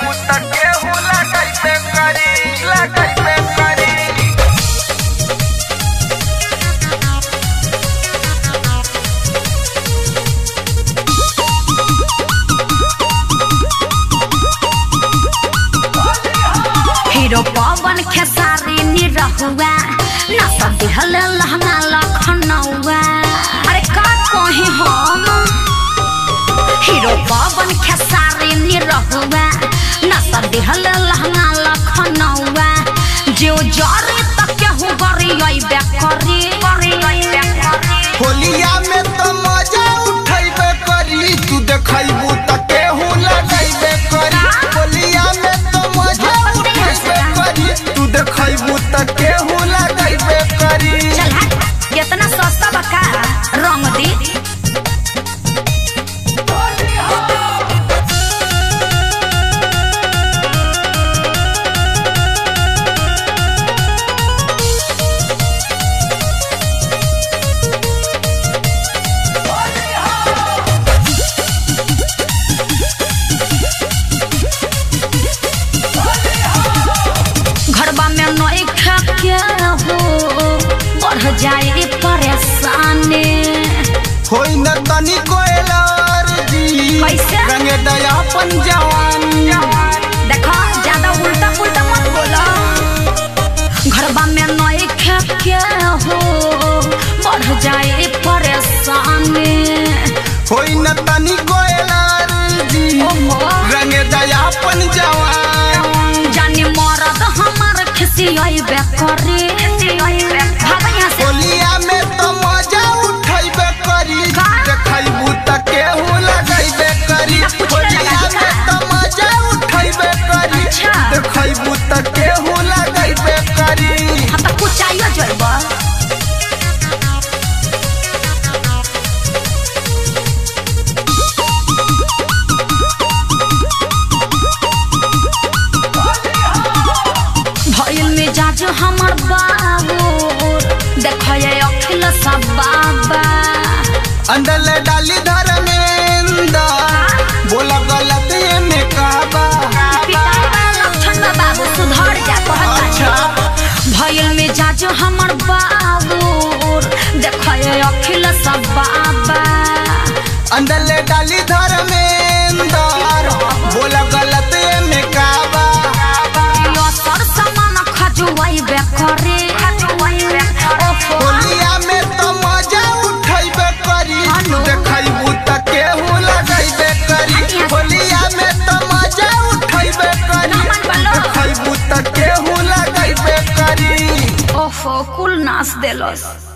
त केहू लगैबे करी लगैबे करी हीरो पवन खेसारी निरहुआ नस दिहल लहंगा लखनऊआ अरे का कही हम हीरो पवन खेसारी निरहुआ नस दिहल लहंगा लखनऊआ जो जरे तक केहू गरी अइबे करी गरी अइबे करी होलिया में तो मजा उठैबे करी तू देखैबू त केहू लगैबे करी होलिया में तो मजा उठैबे करी तू देखैबू त केहू लगैबे करी चल हट इतना सस्ता बका रंग दी घरबा में नई के हो बढ़ जाए परेशानी होई न तनी कोयलार जी कैसे? रंगे दया अपन जवान देखो ज्यादा उल्टा पुल्टा मत बोलो घरबा में नई के हो बढ़ जाए परेशानी होई न तनी कोयलार जी ओहो। रंगे दया अपन जवान जानी मरद हमार खिसियाई बेकरी भाग यहाँ से होलिया में तो मजा उठैबे करी का? देखैबू त केहू लगैबे करी ना कुछ होलिया लगा में तो मजा उठैबे करी अच्छा। देखैबू त केहू लगैबे करी हम तो कुछ चाहिए जोड़बा भइल में जाज हमर बाबू देखये अखिल सब बाबा अंदर ले डाली धर्मेंद्र बोला गलत ये में कहबा पिता लक्षण बाबू सुधर जा कहता अच्छा भइल में जाज हमर बाबू देखये अखिल सब बाबा अंदर ले डाली धर्मेंद्र बोला गलत ये में कहबा यो सर समान खजुआई बेकरे ओफो होलिया में तो मजा उठैबे करी हेलो। देखैबू त केहू लगैबे करी होलिया में तो मजा उठैबे करी नमन बोलो। देखैबू त केहू लगैबे करी ओफो कुल नाच देलस